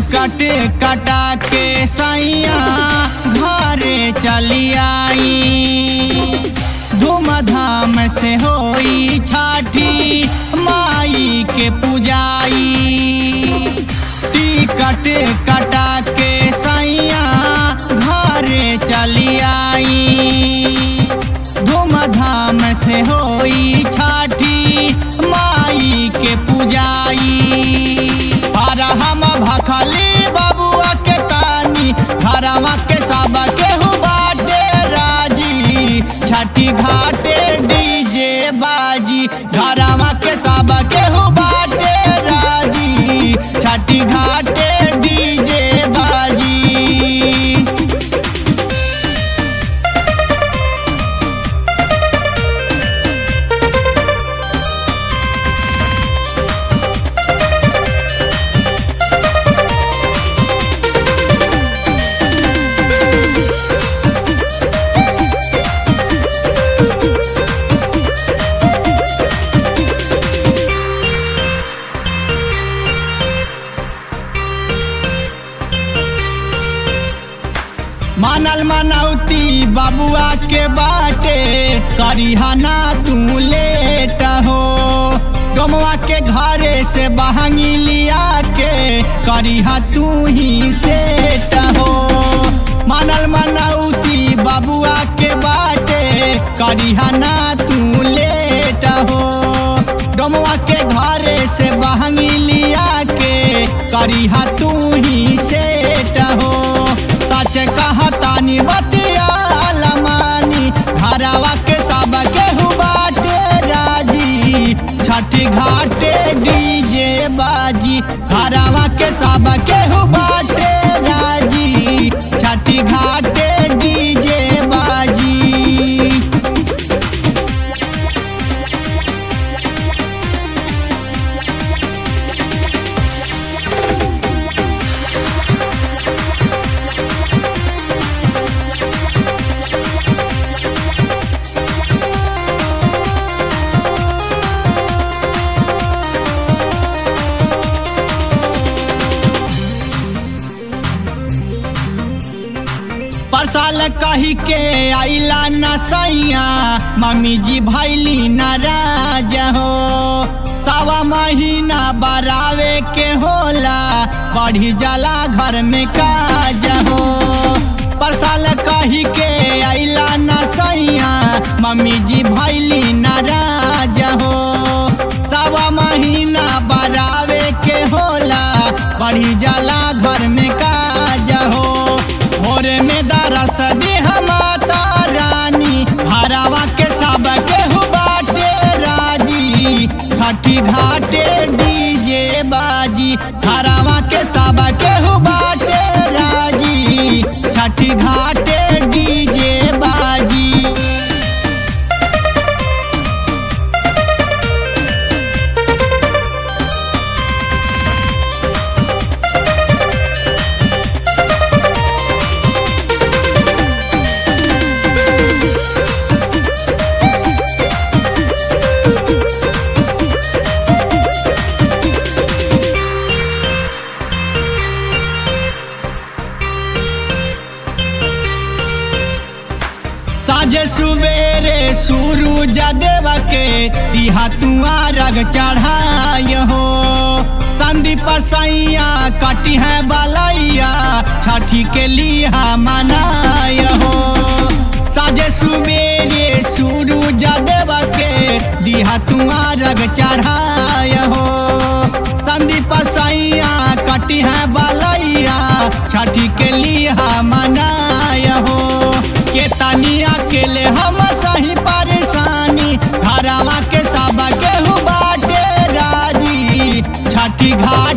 ticket कटा के सैया घरे चली आई धूमधाम से होई छठी माई के पूजाई टिकट कटा के सैया घरे चली आई धूमधाम से होई छठी माई के पूजाई पर हम भखली बबुआ के तानी घरवा के सब केहू बाटे राजी छठी घाटे डीजे बाजी घरवा के सब केहू बाटे राजी छठी घाटे डीजे बाजी मानल मनौती बबुआ के बाटे करिहना तू लेट हो डोमवा के घरे से बहंगी लिया के करिहा तू ही सेट हो मानल मनौती बबुआ के बाटे करिहना तू लेट हो डोमवा के घरे से बहंगी लिया के करिहा तू ही सेट हो सच कहतानी बतिया लमानी घरवा के सब केहू बाटे राजी छठी घाटे डीजे बाजी घरवा के सब केहू बाटे राजी छठी घाटे डीजे बाजी परसाल कही के आइला न सैया मम्मी जी भैली नाराज हो सवा महीना बरावे के होला बढ़ी जाला घर में काज हो परसाल कही के आइला न सैया मम्मी जी भैली नाराज हो सवा महीना बरावे के होला बढ़ी जाला घर में काज हो भोरे में दरस देह माता रानी हरावा के सब केहू बाटे राजी घाटी घाटे डीजे बाजी हरावा के सब केहू बाटे राजी छठी घाटे डीजे बाजी साझे सुबेरे सूरज देव के दिहा तुआ रग चढ़ाय हो संदीप सैया कटी है बलैया छठी के लिहा मनाय हो साझे सुबेरे सूरज देव के दिहा तुआ रग चढ़ाय हो संदीप सैया कटी है बलैया छठी के लिहा मनाय हो के तनी अकेले हम सही परेशानी घरवा के सब केहू बाटे राजी छठी घाट